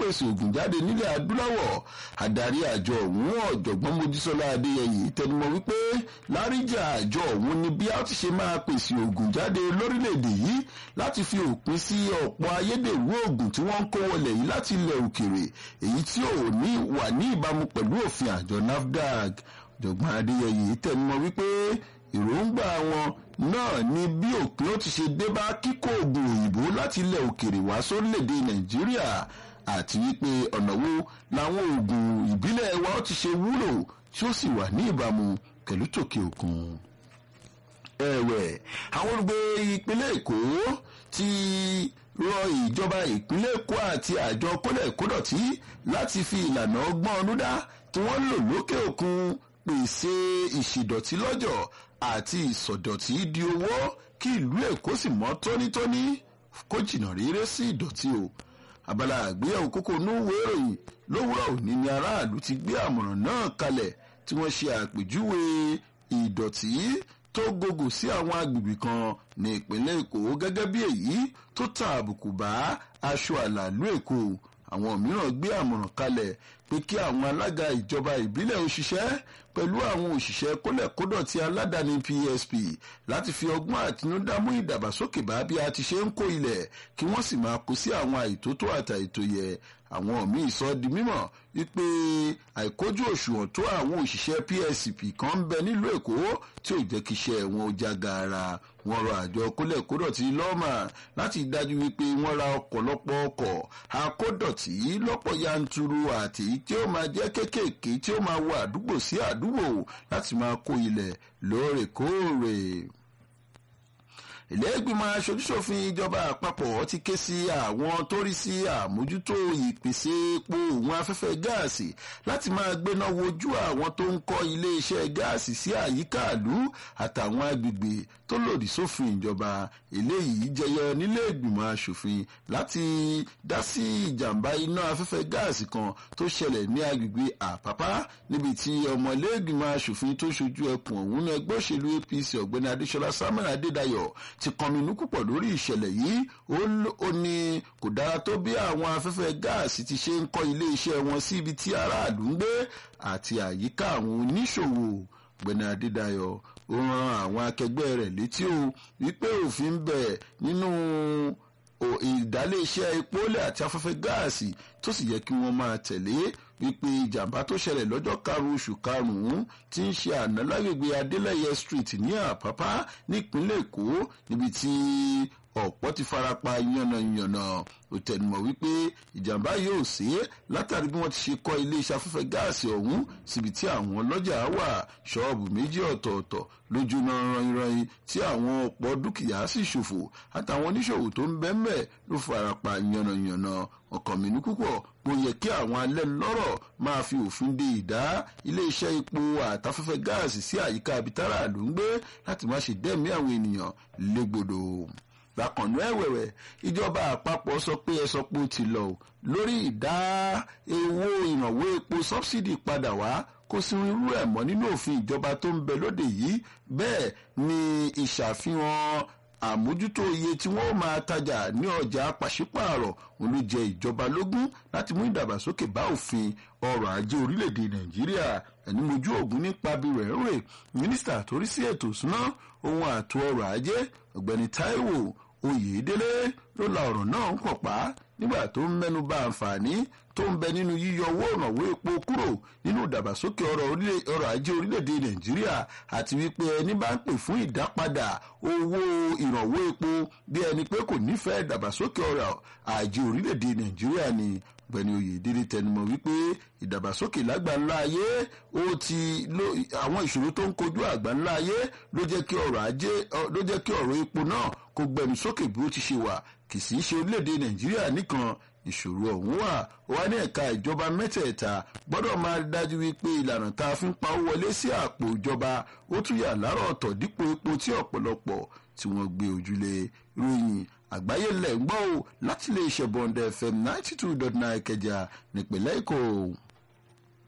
pèsè ògùn jáde nílẹ̀ adúláwọ̀ adarí àjọ ọ̀hún ọ̀jọ̀gbọ́n mojísọ́lá adéyẹyẹ tẹnumọ́ wípé láríjà àjọ ọ̀hún ni bí a ti ṣe máa pèsè ògùn jáde lórílẹ̀‐èdè yìí láti fi òpin sí ọ̀pọ̀ ayédèrú ògùn tí wọ́n ń kó wọlé yìí láti ilẹ̀ òkèrè èyí tí ò ní wà ní ìbámu pẹ̀lú òfin àjọ nafdac ọ̀jọ̀gbọ́n adéyẹyẹ tẹnumọ́ wípé èròǹgbà wọn náà ni bí òpin ó ti ṣe dé bá kíkó oògùn òyìnbó láti ilẹ̀ òkèrè wá sórílẹ̀‐èdè nàìjíríà àti wípé ọ̀nà wo làwọn oògùn ìbílẹ̀ wa ó ti ṣe wúlò tí ó sì wà ní ìbámu pẹ̀lú tòkè òkun. ẹ̀wẹ̀ àwọn olùgbé ìpínlẹ̀ èkó ti rọ ìjọba ìpínlẹ̀ èkó àti àjọ kólẹ̀kódọ̀tí láti fi ìlànà ọgbọ́n ọdúndá tí wọ́n lò lókè òkun pèsè ìṣìdọ̀tí lọ́jọ̀ àti ìsọ̀dọ̀tí di owó kí ìlú èkó sì mọ́ tónítóní kó jìnnà réré sí ìdọ̀tí o abala àgbéyẹ̀wò kókó núwèé ìròyìn lówùrọ̀ òní ni aráàlú ti gbé àmọ̀ràn náà kalẹ̀ tí wọ́n ṣe àpèjúwe ìdọ̀tí tó gogò sí àwọn agbègbè kan ní ìpínlẹ̀ èkó gẹ́gẹ́ bí èyí tó ta àbùkù bá aṣọ àlàlú èkó àwọn mìíràn gbé àmọ̀ràn kalẹ̀ pé kí àwọn alága ìjọba ìbílẹ̀ òṣìṣẹ́ pẹ̀lú àwọn òṣìṣẹ́ kólẹ̀kódọ̀tí aládàáni PSP láti fi ọgbọ́n àtinúdá mú ìdàgbàsókè bá bí a ti ṣe ń kó ilẹ̀ kí wọ́n sì máa kó sí àwọn àìtótó àtàìtó yẹ àwọn míì sọ di mímọ̀ wípé àìkójú òṣùwọ̀n tó àwọn òṣìṣẹ́ PSP kan ń bẹ nílùú Èkó tí ò jẹ́ kí iṣẹ́ wọn ó já gaara wọ́n rọ àjọ kólẹ̀kódọ̀tí lọ́mà láti dájú wípé wọ́n ra ọ̀pọ̀lọpọ̀ ọkọ̀ akódọ̀tí lọ́pọ̀ yanturu àti tí ó máa jẹ́ kéékèèké tí ó máa wọ àdúgbò sí àdúgbò láti máa kó ilẹ̀ lóòrèkóòrè ilé ìgbìmọ̀ aṣojúṣòfin ìjọba àpapọ̀ ti ké sí àwọn tó rí sí àmójútó ìpèsè epo òun afẹ́fẹ́ gáàsì láti máa gbéná wojú àwọn tó ń kọ́ iléeṣẹ́ gáàsì sí àyíká ìlú àtàwọn agbègbè tó lòdì sófin ìjọba eléyìí jẹyọ nílé ìgbìmọ̀ aṣòfin láti dá sí ìjàmbá iná afẹ́fẹ́ gáàsì kan tó ṣẹlẹ̀ ní agbègbè àpápá níbi tí ọmọ ilé ìgbìmọ̀ aṣòfin tó ṣojú ẹkùn ọ̀hún ní ẹgbẹ́ òṣèlú APC ọ̀gbẹ́ni Adéṣọlá Samuel Adédayọ̀ ti kọminú púpọ̀ lórí ìṣẹ̀lẹ̀ yìí ó ní kò dára tó bí àwọn afẹ́fẹ́ gáàsì ti ṣe ń kọ́ ilé iṣẹ́ wọn sí ibi tí aráàlú ń gbé àti àyíká àwọn oníṣòwò ọ̀gbẹ́ni Adédayọ̀ ó rán àwọn akẹgbẹ́ rẹ̀ létí o wípé òfin bẹ̀ nínú ìdálé-iṣẹ́ epo lẹ̀ àti afẹ́fẹ́ gáàsì tó sì yẹ kí wọ́n máa tẹ̀lé wípé ìjàmbá tó ṣẹlẹ̀ lọ́jọ́ karùn-ún oṣù karùn-ún tí ń ṣe àná lágbègbè Adélẹ́yẹ street ní Àpápá nípínlẹ̀ Èkó níbi tí ọ̀pọ̀ ti farapa yànnàyànnà ó tẹnumọ́ wípé ìjàmbá yóò ṣe é látàrí bí wọ́n ti ṣe kọ́ iléeṣẹ́ afẹ́fẹ́ gáàsì ọ̀hún síbi tí àwọn ọlọ́jà wà ṣọ́ọ̀bù méjì ọ̀tọ̀ọ̀tọ̀ lójúná ranranyin tí àwọn ọ̀pọ̀ dúkìá sì ṣòfò àtàwọn oníṣòwò tó ń bẹ́ẹ̀ ló farapa yànnàyànnà ọkàn mi ní púpọ̀ mo yẹ kí àwọn alẹ́ lọ́rọ̀ máa fi òfin de ìdá iléeṣẹ́ epo àtafẹ́fẹ́ gáàsì sí àyíká abitara ló ń gbé láti má ṣe dẹ́mi àwọn ènìyàn légbodò bákanú ẹ̀wẹ̀wẹ̀ ìjọba àpapọ̀ sọ pé ẹ sọ pé ó ti lọ lórí ìdá owó ìrànwọ́ epo sọ́bsidì padà wá kò sí irú ẹ̀ mọ́ nínú òfin ìjọba tó ń bẹ lóde yìí bẹ́ẹ̀ ni ìṣàfihàn àmójútó iye tí wọ́n máa tajà ní ọjà pàṣípààrọ̀ òun ló jẹ ìjọba lógún láti mú ìdàgbàsókè bá òfin ọrọ̀ ajé orílẹ̀-èdè nàìjíríà ẹni mojú ògùn nípa bí rẹ̀ ń rè mínísítà tó rí sí ètò ìsúná ohun ààtò ọrọ̀ ajé ọ̀gbẹ́ni táíwò oyèdélé ló la ọ̀rọ̀ náà ń pọ̀ pa nígbà tó ń mẹ́nu bà àǹfààní tó ń bẹ nínú yíyọ owó ìrànwọ́ epo kúrò nínú ìdàgbàsókè ọrọ̀ ajé orílẹ̀-èdè nàìjíríà àti wípé ẹni bá ń pè fún ìdápadà owó ìrànwọ́ epo bí ẹni pé kò nífẹ̀ẹ́ ìdàgbàsókè ọrọ̀ ajé orílẹ̀-èdè nàìjíríà ni ọ̀gbẹ́ni oyèdélé tẹnumọ́ wípé ìdàgbàsókè lágbàńlá ayé ó ti àwọn ìṣòro tó ń kojú àgbáńlá ayé ló jẹ́ kí ọrọ̀ ajé ló jẹ́ kí ọrọ̀ epo náà kó gbẹnu sókè bí ó ti ṣe wà kì í sì í ṣe orílẹ̀-èdè nàìjíríà nìkan ìṣòro ọ̀hún wà ó wá ní ẹ̀ka ìjọba mẹ́tẹ̀ẹ̀ta gbọ́dọ̀ máa dájú wípé ìlànà tá a fi ń pa owó wọlé sí àpò ìjọba ó tún yà lárọ̀ ọ̀tọ̀ dípò epo tí ọ̀pọ̀lọpọ̀ tí wọ́n gbé ojúlé ròyìn àgbáyé lẹ̀ ń gbọ́ ò láti lè ṣe bọ̀ǹdẹ̀ fm ninety two dot nine kẹjà nípìnlẹ̀ èkó.